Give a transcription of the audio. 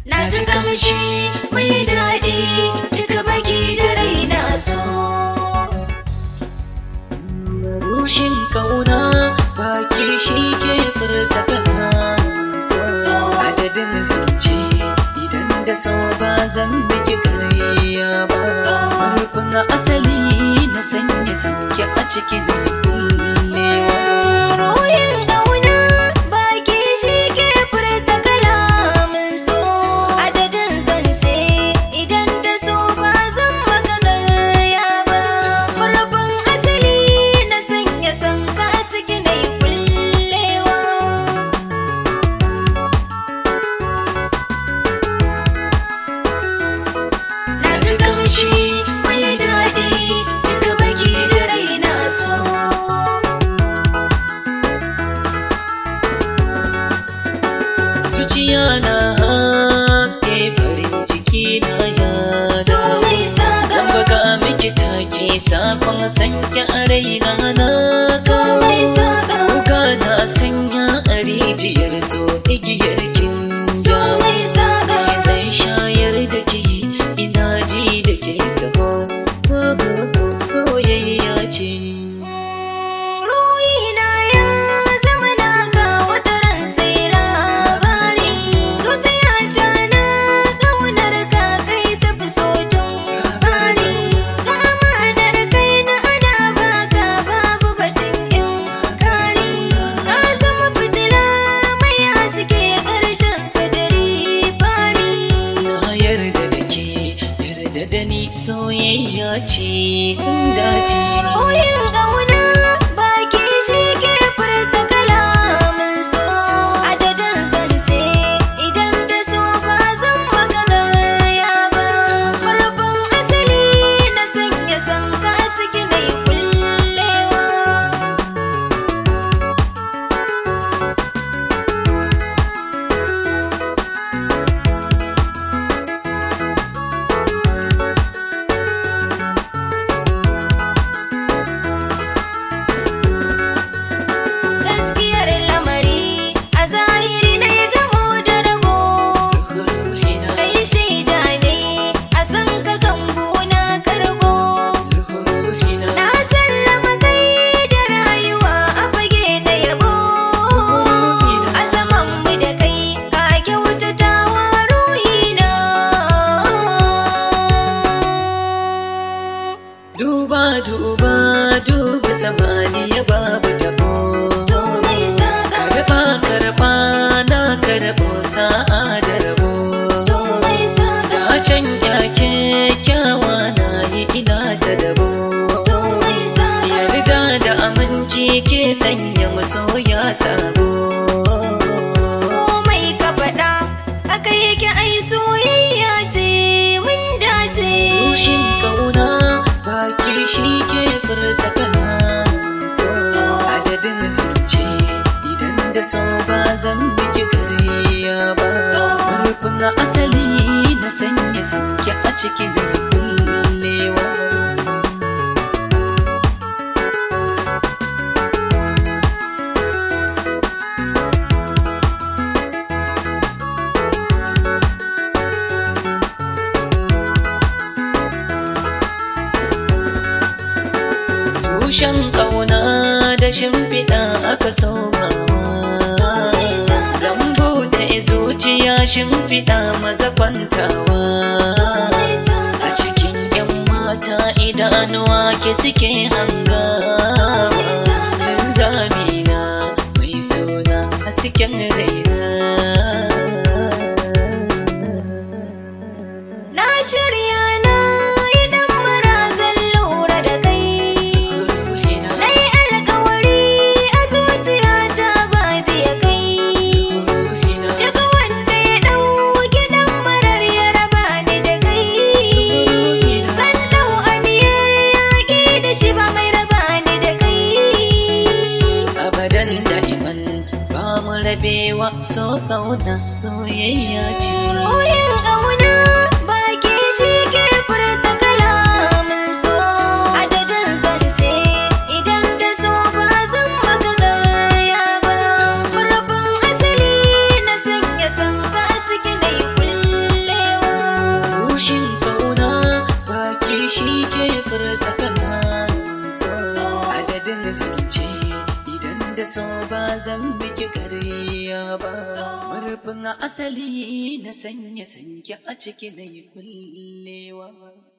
Na ji kamshi mai daɗi duka baki da raina so. ruhin kauna baki shi ke furta kana so adadin zance idan da so ba zan miki karya ba rufin asali na sanya sanke a cikin kullewa Ruhin ƙauna baki shi ke furta kalamin so. Adadin zance idan da so ba zan maka garya ba. Farafin asali na sanya sanka a ciki na yi kullewa. Na ji kamshi mai daɗi duka baki da raina so. zuciya na haske farin ciki na ya So mai zan saga baka miki take sakon sanke a raina na so mai saga Kuka na sanya a rijiyar so igiyar kin so ja mai saga zai shayar da ke ina ji da ke taho soyayya ce Ruhina ya zama naka wata ran sai labari Zuciyata na ƙaunar ka kai tafi so tun fari Ka amanar kai na ana baka babu batun in kari Ka zama fitila mai haske ƙarshen sadari fari na yarda da ke yarda da ni soyayya ce dace Ruhin ƙauna baki shi ke furta kalamin so Adadin zance idan da so ba zan maka garya ba Farkon asali na sanya sanka a ciki na yi kullewa Gaskiyar lamari a zahiri na ya gamo da rabo ruhina Kai shaida ne a san ka gambo na kargo ruhina Na sallama kai da rayuwa a fage na yabo A zaman mu da kai ka kyautata wa ruhina duba duba duba samaniya babu tabo So mai saga karba karba na karbo sa'a da rabo so mai saga ga can yake kyawa na yi ina ta dabo so mai saga yarda da aminci ke sanya masoya sabo komai ka faɗa haka yake ai soyayya ce mun dace ruhin kauna baki shi ke furta kana so adadin zance idan da so ba zan miki kariya ba So. rufin asali na sanya sanke a cikin kullewa tushen ƙauna da shimfiɗa aka somawa zan buɗe zuciya shimfiɗa maza kwantawa a cikin 'yan mata idanuwa ke suke hangawa zamina mai suna hasken raina na shirya na yi dan marazan lura da kai ruhina na yi alkawari a zuciyata ba biya kai ruhina duk wanda ya ɗauki dan marar ya raba ni da kai zan ɗau aniyar yaƙi da shi ba mai raba ni da kai abadan da'iman ba mu rabewa so kauna soyayya ce Ruhin ƙauna baki shi ke furta kalamin so Adadin zance idan da so ba zan maka garya ba Farafin asali na sanya sanka a ciki na yi furta kana so adadin zance idan da so ba zan miki karya ba murfin asali na sanya sanki a ciki na yi kullewa